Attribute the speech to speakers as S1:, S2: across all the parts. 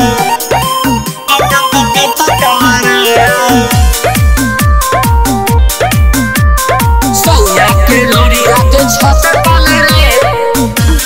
S1: सैया के लोरी रात छत कल रे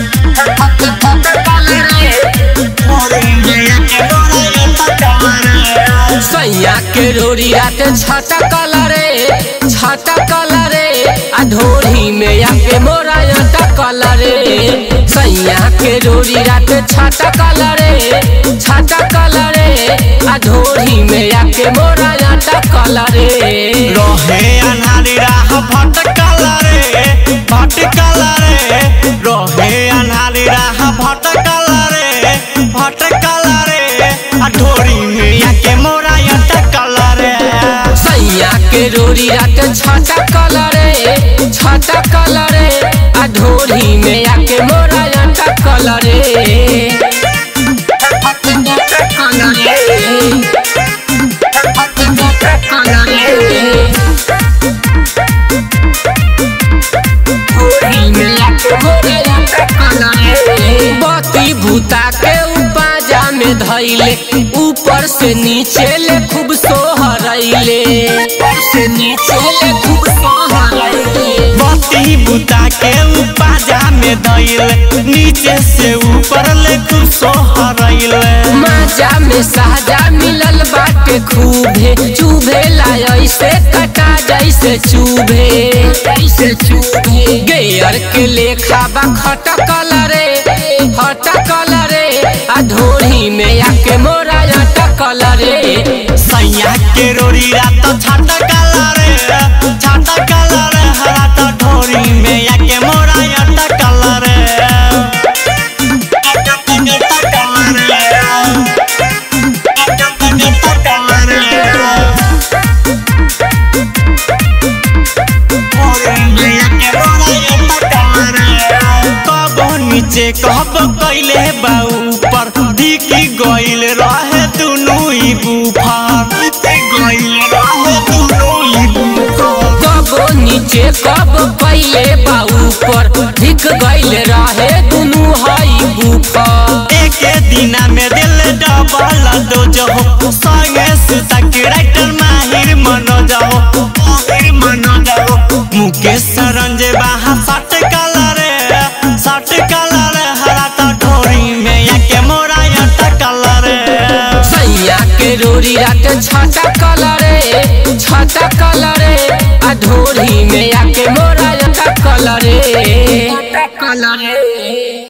S1: सैया के रोरी रात छाता कलरे छाता कलरे आ ढोरी में आके मोरा आटा कलरे सैया के रोरी रात छाता कलरे छाता कलरे आ ढोरी में आके मोरा आटा कलरे
S2: रहे अनहारी राह भटकल रे भटकल रे रहे अनहारी राह भटकल रे भटकल रे आ ढोरी में आके मोरा अटकल रे
S1: सैया के रोरी रात छाता कलरे छाता कलरे आ ढोरी में आके मोरा आटा कलरे बती भूता के उपाजा में धैले ऊपर से नीचे ले खूब सोहरैले से नीचे ले खूब सोहरैले
S2: बत्ती बुता के उपाजा में दैल नीचे से ऊपर ले खूब सोहरैल
S1: माजा में साजा मिलल बाटे खूबे चुभे लाय ऐसे कटा जैसे चुभे जैसे चुभे गेयर के लेखा बा खटकल रे खटकल रे आ ढोरी में आके मोरा अटकल रे
S2: सैया के रोरी रात छाता रे छाता रे रात ढोरी में आके मोरा अटकल रे कब नीचे कब कैले बा ऊपर दिखी गइल रहे दुनू ही बुफार गइल रहे दुनू ही बुफार
S1: कब नीचे कब पहले बा ऊपर धिक गइल रहे दुनू हई बुफर
S2: एके दिना में दिल डबल डोज हो संगे सुता के राइटर माहिर मनोज हो माहिर मनोज हो मुकेश रंजे बाहा सट कलर सट कलर हरा तो ढोरी में याके मोरा अट कलर
S1: सैया के रोरी रात छाता कलरे छाता कलरे आ ढोरी में आके मोरा कलरे कलरे